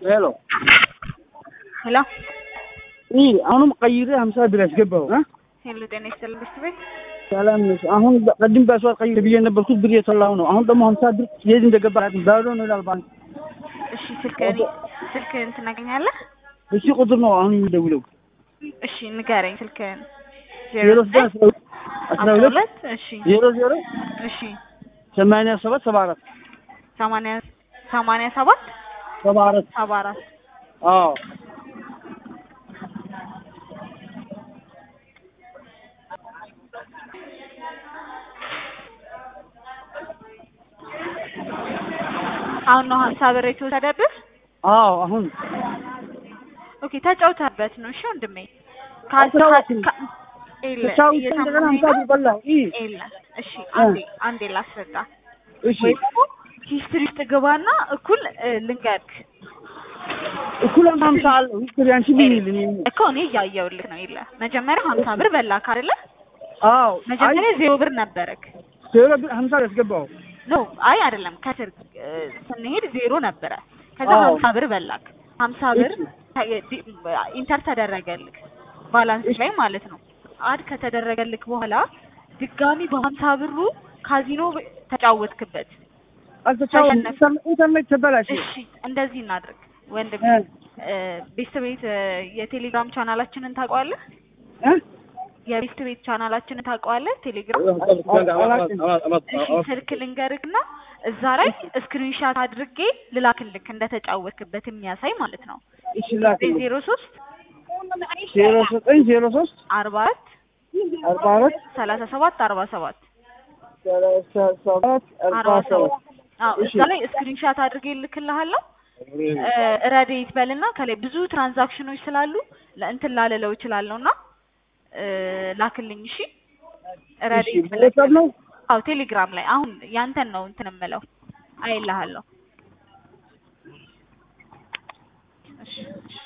ሄሎ ሄሎ ይ አሁንም ቀይሬ ሀምሳ ብር ያስገባው እ ሄሎ ጤና ይስጥልኝ ብስት ቤት ሰላም ነሽ? አሁን ቅድም በሰዋት ቀይሬ ብዬ ነበርኩት ብር የተላው ነው። አሁን ደግሞ ሀምሳ ብር የት እንደገባ ባዶ ነው ይላል ባንክ። እሺ ስልክህን ስልክህን ትናገኛለህ? እሺ ቁጥር ነው አሁን የሚደውለው እሺ ንገረኝ ስልክህን። ዜሮ ዘጠኝ አስራ ሁለት አስራ አስራ ሁለት ሁለት እሺ ዜሮ ዜሮ እሺ ሰማንያ ሰባት ሰባ አራት ሰማንያ ሰማንያ ሰባት ሰባ አራት ሰባ አራት አዎ አሁን ነው ሀምሳ ብር የተወሰደብህ? አዎ አሁን ኦኬ ተጫውተህበት ነው። እሺ ወንድሜ አልተጫወትኩም። ካ- የለ፣ ተጫውቼ እየሰማኸኝ እንደገና ሀምሳ ነው? ብር በላሁ። ይ የለ። እሺ አንዴ አንዴ ላስረዳ እሺ ወይ ደግሞ ሂስትሪ ውስጥ ግባና እኩል እ, ልንገርክ እኩል ሀምሳ አለው ሂስትሪ አንቺ ምን ይልኝ እኮ እኔ እያየሁልህ ነው። የለ መጀመሪያ ሀምሳ ብር በላክ አይደለ? አዎ መጀመሪያ ዜሮ ብር ነበረክ። ዜሮ ብር ሀምሳ ያስገባው ኖ አይ አይደለም፣ ከስር እ, ስንሄድ ዜሮ ነበረ። ከዛ አዎ። ሀምሳ ብር በላክ። ሀምሳ ብር ተ- ዲ- ኢንተር ተደረገልክ ባላንስ ላይ ማለት ነው። አድ ከተደረገልክ በኋላ ድጋሚ በሀምሳ ብሩ ካዚኖ ብ- ተጫወትክበት። አልተጫወትኩም። ተሸነፍክ። ኢንተርኔት ተበላሸ። እሺ እንደዚህ እናድርግ ወንድም እ ቤስት ቤት እ፣ የቴሌግራም ቻናላችንን ታውቀዋለህ? እ የቤስት ቤት ቻናላችንን ታውቀዋለህ? ቴሌግራም እሺ ስልክ ልንገርክና እዛ ላይ ስክሪንሻት አድርጌ ልላክልክ እንደተጫወትክበት የሚያሳይ ማለት ነው። እሺ ላክልኝ። ዜሮ ሶስት ዜሮ ዘጠኝ ዜሮ ሶስት አርባ አራት አርባ አራት ሰላሳ ሰባት አርባ ሰባት ሰላሳ ሰባት አርባ አርባ ሰባት ሰባት አዎ እሺ። እዛ ላይ ስክሪንሻት አድርጌ ልክልሃለሁ። ረዴት በልና ከላይ ብዙ ትራንዛክሽኖች ስላሉ ለእንትን ላለለው እችላለሁ እና እ፣ ላክልኝ። እሺ ረዴት እሺ ቤተሰብ ነው አዎ ቴሌግራም ላይ አሁን ያንተን ነው እንትን የምለው አይልሃለሁ። እሺ